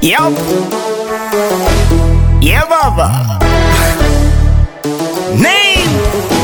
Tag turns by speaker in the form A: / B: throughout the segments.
A: Yup. Yeah, baba. Name.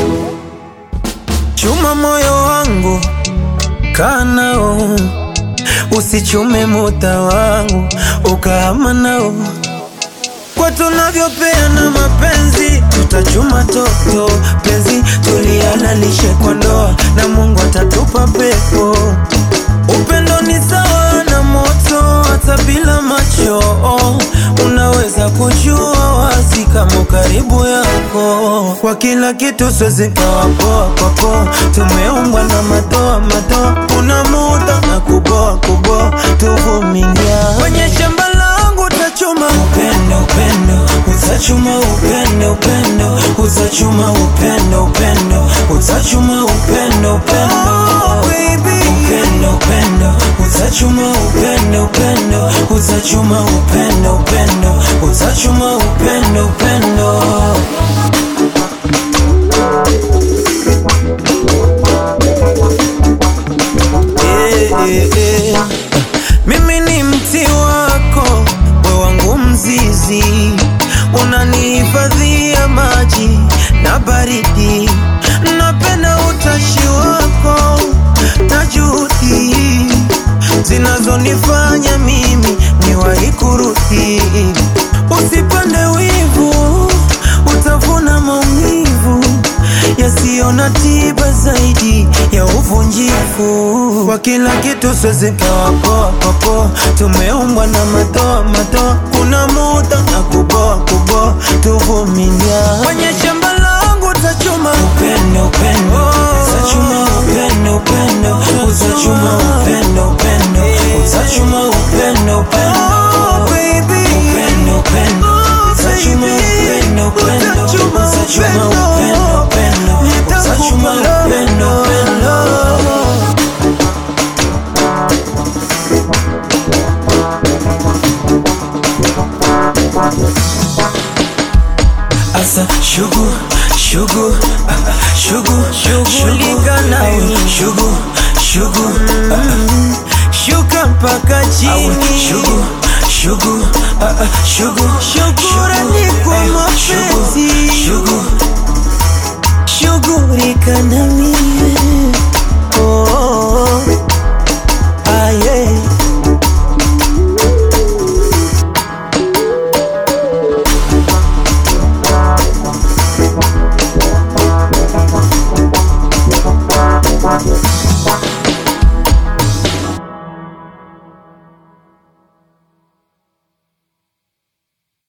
B: Chuma moyo wangu kaa nao, usichume muda wangu ukahama nao. Kwa tunavyopeana mapenzi, tutachuma toto penzi, tulihalalishe kwa ndoa na Mungu atatupa pepo. Upendo ni sawa na moto, hata bila macho unaweza kujua wazi kama karibu yako. Kwa kila kitu siwezi kawa poa kwa poa, tumeumbwa na madoa madoa, kuna muda na kuboa kuboa, tuvumilia kwenye shamba langu utachuma upendo upendo, utachuma upendo upendo, utachuma upendo upendo, utachuma upendo upendo, baby upendo upendo, utachuma upendo upendo, utachuma upendo upendo, utachuma upendo upendo. Eh, eh, eh. Mimi ni mti wako, we wangu mzizi, unanihifadhia maji na baridi. Napenda utashi wako na juhudi zinazonifanya mimi niwahi kurudi. Usipande wivu, utavuna maumivu yasiyo na tiba zaidi ya uvunjifu. Kwa kila kitu siwezi kawa poa kwa poa, tumeumbwa na madoa madoa, kuna muda na kuboa kuboa, tuvumilia kwenye shamba langu utachuma upendo upendo, utachuma upendo upendo, utachuma upendo upendo, utachuma upendo upendo, baby upendo upendo, utachuma upendo upendo, utachuma upendo upendo, utachuma upendo upendo. Asa shugu shugu ah, ah, shugu shughulika nawe shugu shugu ah, ah, shuka mpaka chini shugu shugu ah, ah, shugu shukurani kwa mapenzi
A: Shugu.
B: shughulika nami